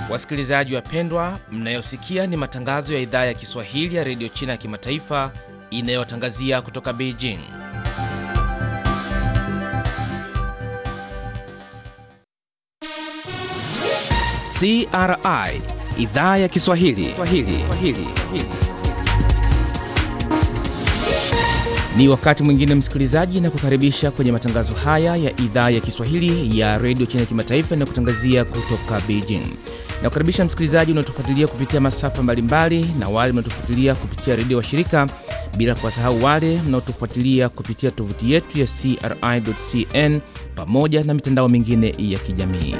Wasikilizaji wapendwa, mnayosikia ni matangazo ya idhaa ya Kiswahili ya redio China ya kimataifa inayotangazia kutoka Beijing. CRI idhaa ya Kiswahili Swahili. Swahili. Ni wakati mwingine msikilizaji, na kukaribisha kwenye matangazo haya ya idhaa ya Kiswahili ya redio China ya kimataifa inayokutangazia kutoka Beijing. Na kukaribisha msikilizaji unaotufuatilia kupitia masafa mbalimbali na wale mnaotufuatilia kupitia redio wa shirika, bila kuwasahau wale mnaotufuatilia kupitia tovuti yetu ya CRI.cn pamoja na mitandao mingine ya kijamii.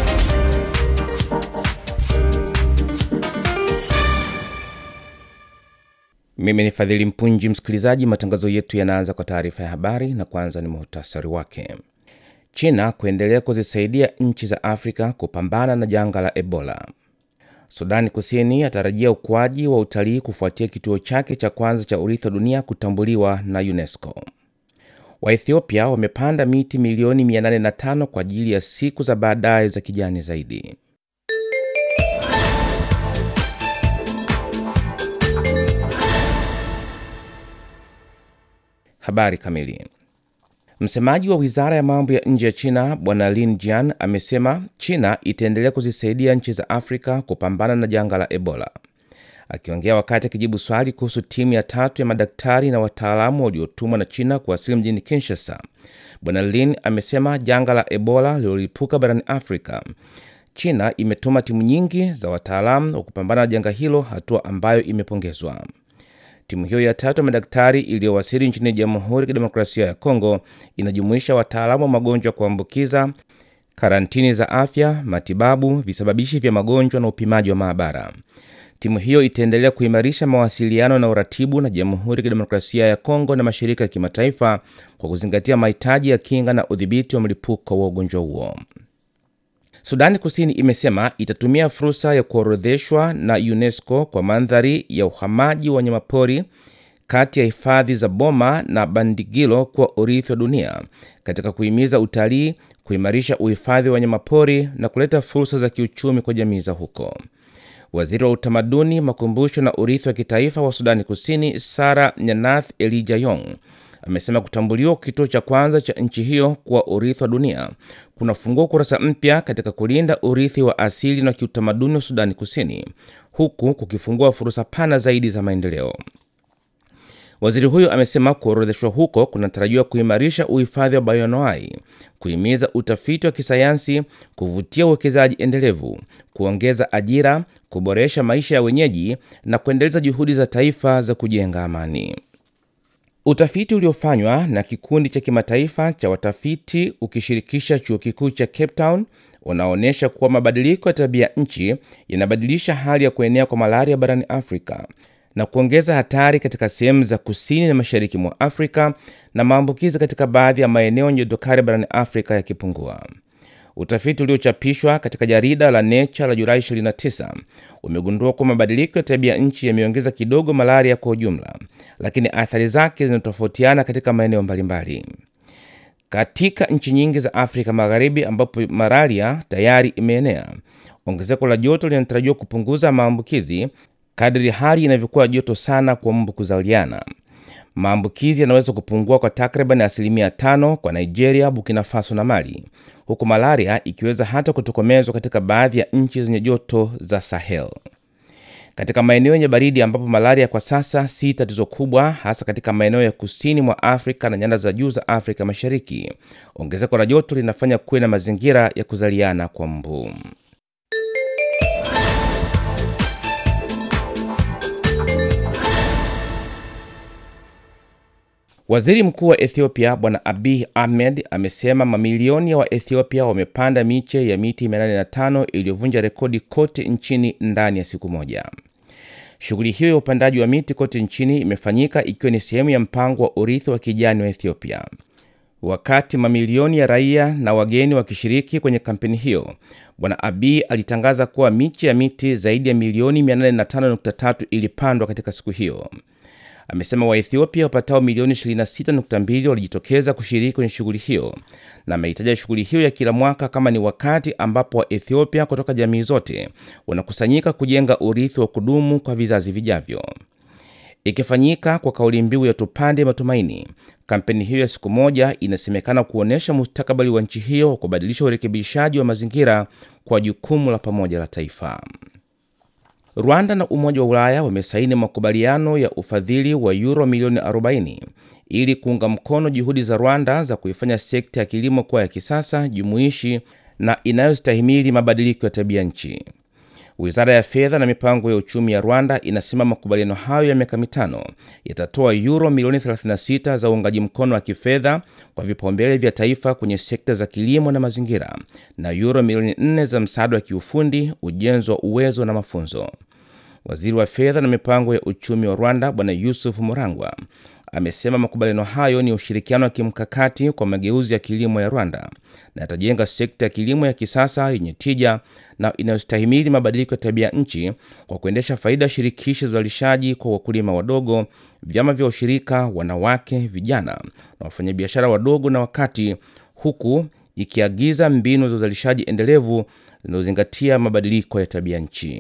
Mimi ni Fadhili Mpunji. Msikilizaji, matangazo yetu yanaanza kwa taarifa ya habari na kwanza ni muhtasari wake. China kuendelea kuzisaidia nchi za Afrika kupambana na janga la Ebola. Sudani Kusini atarajia ukuaji wa utalii kufuatia kituo chake cha kwanza cha urithi wa dunia kutambuliwa na UNESCO. Waethiopia wamepanda miti milioni 805 kwa ajili ya siku za baadaye za kijani zaidi. Habari kamili. Msemaji wa wizara ya mambo ya nje ya China Bwana Lin Jian amesema China itaendelea kuzisaidia nchi za Afrika kupambana na janga la Ebola. Akiongea wakati akijibu swali kuhusu timu ya tatu ya madaktari na wataalamu waliotumwa na China kuwasili mjini Kinshasa, Bwana Lin amesema janga la Ebola lililolipuka barani Afrika, China imetuma timu nyingi za wataalamu wa kupambana na janga hilo, hatua ambayo imepongezwa. Timu hiyo ya tatu ya madaktari iliyowasili nchini Jamhuri ya Kidemokrasia ya Kongo inajumuisha wataalamu wa magonjwa ya kuambukiza, karantini za afya, matibabu, visababishi vya magonjwa na upimaji wa maabara. Timu hiyo itaendelea kuimarisha mawasiliano na uratibu na Jamhuri ya Kidemokrasia ya Kongo na mashirika ya kimataifa kwa kuzingatia mahitaji ya kinga na udhibiti wa mlipuko wa ugonjwa huo. Sudani Kusini imesema itatumia fursa ya kuorodheshwa na UNESCO kwa mandhari ya uhamaji wa wanyamapori kati ya hifadhi za Boma na Bandigilo kuwa urithi wa dunia katika kuhimiza utalii, kuimarisha uhifadhi wa wanyamapori na kuleta fursa za kiuchumi kwa jamii za huko. Waziri wa utamaduni, makumbusho na urithi wa kitaifa wa Sudani Kusini Sara Nyanath Elijah Yong amesema kutambuliwa kwa kituo cha kwanza cha nchi hiyo kuwa urithi wa dunia kunafungua ukurasa mpya katika kulinda urithi wa asili na kiutamaduni wa Sudani Kusini, huku kukifungua fursa pana zaidi za maendeleo. Waziri huyo amesema kuorodheshwa huko kunatarajiwa kuimarisha uhifadhi wa bayonoai, kuhimiza utafiti wa kisayansi, kuvutia uwekezaji endelevu, kuongeza ajira, kuboresha maisha ya wenyeji na kuendeleza juhudi za taifa za kujenga amani. Utafiti uliofanywa na kikundi cha kimataifa cha watafiti ukishirikisha chuo kikuu cha Cape Town unaonyesha kuwa mabadiliko ya tabia nchi yanabadilisha hali ya kuenea kwa malaria barani Afrika na kuongeza hatari katika sehemu za kusini na mashariki mwa Afrika na maambukizi katika baadhi ya maeneo yenye joto kali barani Afrika yakipungua. Utafiti uliochapishwa katika jarida la Nature la Julai 29 umegundua kuwa mabadiliko ya tabia nchi yameongeza kidogo malaria kwa ujumla, lakini athari zake zinatofautiana katika maeneo mbalimbali. Katika nchi nyingi za Afrika Magharibi ambapo malaria tayari imeenea, ongezeko la joto linatarajiwa kupunguza maambukizi kadri hali inavyokuwa joto sana kwa mbu kuzaliana. Maambukizi yanaweza kupungua kwa takriban asilimia tano kwa Nigeria, Burkina Faso na Mali, huku malaria ikiweza hata kutokomezwa katika baadhi ya nchi zenye joto za Sahel. Katika maeneo yenye baridi ambapo malaria kwa sasa si tatizo kubwa, hasa katika maeneo ya kusini mwa Afrika na nyanda za juu za Afrika Mashariki, ongezeko la joto linafanya kuwe na mazingira ya kuzaliana kwa mbu. Waziri Mkuu wa Ethiopia Bwana Abiy Ahmed amesema mamilioni ya Waethiopia wamepanda miche ya miti 805 iliyovunja rekodi kote nchini ndani ya siku moja. Shughuli hiyo ya upandaji wa miti kote nchini imefanyika ikiwa ni sehemu ya mpango wa urithi wa kijani wa Ethiopia. Wakati mamilioni ya raia na wageni wakishiriki kwenye kampeni hiyo, Bwana Abiy alitangaza kuwa miche ya miti zaidi ya milioni 805.3 ilipandwa katika siku hiyo. amesema Waethiopia wapatao milioni 26.2 walijitokeza kushiriki kwenye shughuli hiyo, na amehitaja shughuli hiyo ya kila mwaka kama ni wakati ambapo Waethiopia kutoka jamii zote wanakusanyika kujenga urithi wa kudumu kwa vizazi vijavyo. Ikifanyika kwa kauli mbiu ya tupande matumaini, kampeni hiyo ya siku moja inasemekana kuonyesha mustakabali wa nchi hiyo wa kubadilisha urekebishaji wa mazingira kwa jukumu la pamoja la taifa. Rwanda na Umoja wa Ulaya wamesaini makubaliano ya ufadhili wa euro milioni 40 ili kuunga mkono juhudi za Rwanda za kuifanya sekta ya kilimo kuwa ya kisasa, jumuishi na inayostahimili mabadiliko ya tabia nchi. Wizara ya fedha na mipango ya uchumi ya Rwanda inasema makubaliano hayo ya miaka mitano yatatoa euro milioni 36 za uungaji mkono wa kifedha kwa vipaumbele vya taifa kwenye sekta za kilimo na mazingira na euro milioni 4 za msaada wa kiufundi, ujenzi wa uwezo na mafunzo. Waziri wa fedha na mipango ya uchumi wa Rwanda Bwana Yusuf Murangwa amesema makubaliano hayo ni ushirikiano wa kimkakati kwa mageuzi ya kilimo ya Rwanda na yatajenga sekta ya kilimo ya kisasa yenye tija na inayostahimili mabadiliko ya tabia nchi kwa kuendesha faida shirikishi za uzalishaji kwa wakulima wadogo, vyama vya ushirika, wanawake, vijana na wafanyabiashara wadogo na wakati, huku ikiagiza mbinu za uzalishaji endelevu zinazozingatia mabadiliko ya tabia nchi.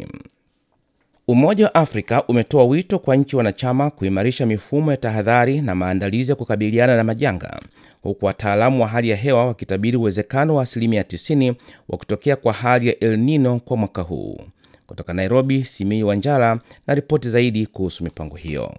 Umoja wa Afrika umetoa wito kwa nchi wanachama kuimarisha mifumo ya tahadhari na maandalizi ya kukabiliana na majanga, huku wataalamu wa hali ya hewa wakitabiri uwezekano wa asilimia 90 wa kutokea kwa hali ya El Nino kwa mwaka huu. Kutoka Nairobi, Simii Wanjala na ripoti zaidi kuhusu mipango hiyo.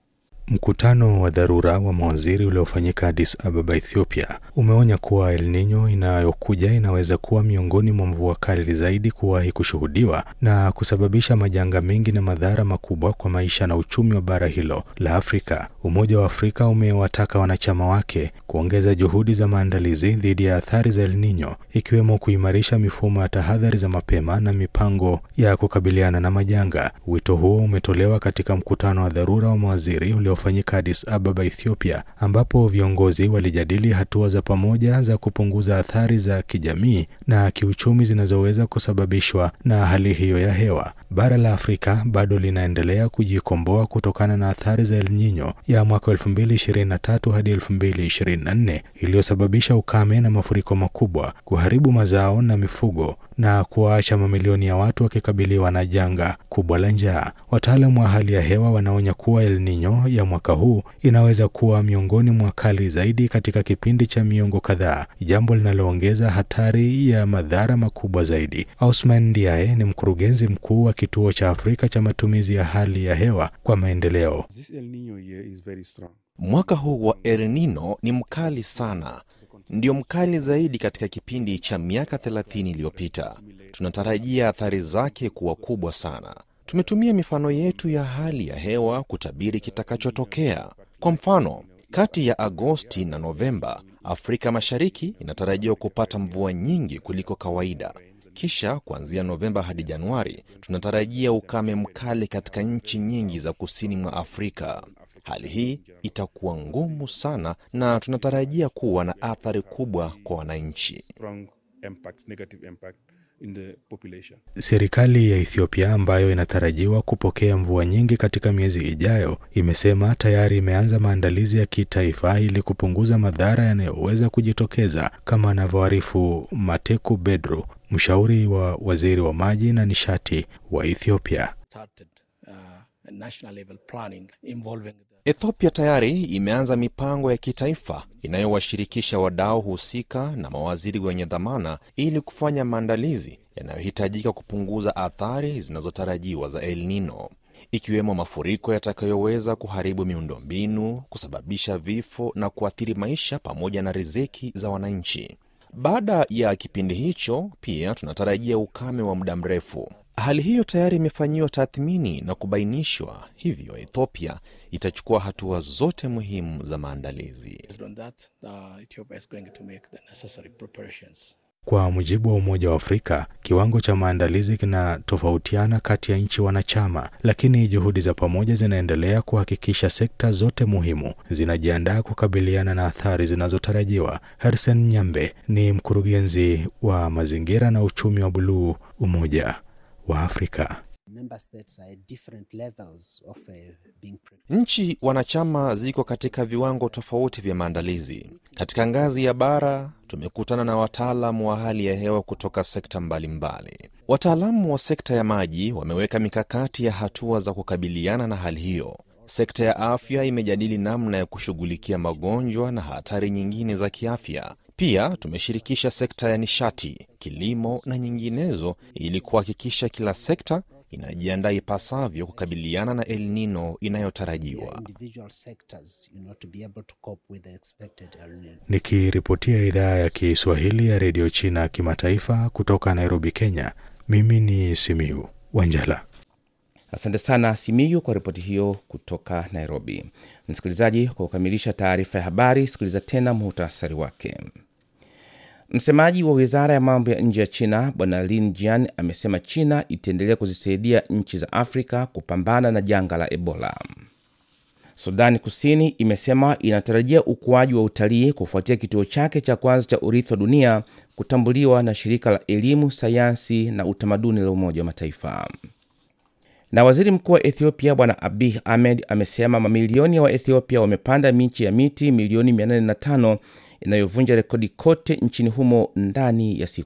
Mkutano wa dharura wa mawaziri uliofanyika Addis Ababa, Ethiopia, umeonya kuwa El Nino inayokuja inaweza kuwa miongoni mwa mvua kali zaidi kuwahi kushuhudiwa na kusababisha majanga mengi na madhara makubwa kwa maisha na uchumi wa bara hilo la Afrika. Umoja wa Afrika umewataka wanachama wake kuongeza juhudi za maandalizi dhidi ya athari za El Nino, ikiwemo kuimarisha mifumo ya tahadhari za mapema na mipango ya kukabiliana na majanga. Wito huo umetolewa katika mkutano wa dharura wa mawaziri ulio fanyika Addis Ababa, Ethiopia, ambapo viongozi walijadili hatua za pamoja za kupunguza athari za kijamii na kiuchumi zinazoweza kusababishwa na hali hiyo ya hewa. Bara la Afrika bado linaendelea kujikomboa kutokana na athari za El Nino ya mwaka 2023 hadi 2024 iliyosababisha ukame na mafuriko makubwa, kuharibu mazao na mifugo na kuwaacha mamilioni ya watu wakikabiliwa na janga kubwa la njaa. Wataalamu wa hali ya hewa wanaonya kuwa El Nino ya mwaka huu inaweza kuwa miongoni mwa kali zaidi katika kipindi cha miongo kadhaa, jambo linaloongeza hatari ya madhara makubwa zaidi. Osman Ndiaye ni mkurugenzi mkuu wa kituo cha Afrika cha matumizi ya hali ya hewa kwa maendeleo. Mwaka huu wa El Nino ni mkali sana, ndio mkali zaidi katika kipindi cha miaka 30 iliyopita. Tunatarajia athari zake kuwa kubwa sana. Tumetumia mifano yetu ya hali ya hewa kutabiri kitakachotokea. Kwa mfano, kati ya Agosti na Novemba, Afrika Mashariki inatarajiwa kupata mvua nyingi kuliko kawaida. Kisha kuanzia Novemba hadi Januari, tunatarajia ukame mkali katika nchi nyingi za kusini mwa Afrika. Hali hii itakuwa ngumu sana na tunatarajia kuwa na athari kubwa kwa wananchi. Serikali ya Ethiopia ambayo inatarajiwa kupokea mvua nyingi katika miezi ijayo imesema tayari imeanza maandalizi ya kitaifa ili kupunguza madhara yanayoweza kujitokeza, kama anavyoarifu Mateku Bedru, mshauri wa waziri wa maji na nishati wa Ethiopia. Ethiopia tayari imeanza mipango ya kitaifa inayowashirikisha wadau husika na mawaziri wenye dhamana ili kufanya maandalizi yanayohitajika kupunguza athari zinazotarajiwa za El Nino, ikiwemo mafuriko yatakayoweza kuharibu miundombinu, kusababisha vifo na kuathiri maisha pamoja na riziki za wananchi. Baada ya kipindi hicho, pia tunatarajia ukame wa muda mrefu. Hali hiyo tayari imefanyiwa tathmini na kubainishwa, hivyo Ethiopia itachukua hatua zote muhimu za maandalizi. Kwa mujibu wa Umoja wa Afrika, kiwango cha maandalizi kinatofautiana kati ya nchi wanachama, lakini juhudi za pamoja zinaendelea kuhakikisha sekta zote muhimu zinajiandaa kukabiliana na athari zinazotarajiwa. Hersen Nyambe ni mkurugenzi wa mazingira na uchumi wa buluu Umoja wa Afrika. Nchi wanachama ziko katika viwango tofauti vya maandalizi. Katika ngazi ya bara, tumekutana na wataalamu wa hali ya hewa kutoka sekta mbalimbali. Wataalamu wa sekta ya maji wameweka mikakati ya hatua za kukabiliana na hali hiyo. Sekta ya afya imejadili namna ya kushughulikia magonjwa na hatari nyingine za kiafya. Pia tumeshirikisha sekta ya nishati, kilimo na nyinginezo ili kuhakikisha kila sekta inajiandaa ipasavyo kukabiliana na El Nino inayotarajiwa. Nikiripotia idhaa ya Kiswahili ya redio China kimataifa kutoka Nairobi, Kenya, mimi ni Simiu Wanjala. Asante sana Simiyu kwa ripoti hiyo kutoka Nairobi. Msikilizaji, kwa kukamilisha taarifa ya habari, sikiliza tena muhtasari wake. Msemaji wa wizara ya mambo ya nje ya China Bwana Lin Jian amesema China itaendelea kuzisaidia nchi za Afrika kupambana na janga la Ebola. Sudani Kusini imesema inatarajia ukuaji wa utalii kufuatia kituo chake cha kwanza cha urithi wa dunia kutambuliwa na shirika la elimu, sayansi na utamaduni la Umoja wa Mataifa. Na waziri mkuu wa Ethiopia Bwana Abiy Ahmed amesema mamilioni ya Waethiopia wamepanda miche ya miti milioni 805 inayovunja rekodi kote nchini humo ndani ya siku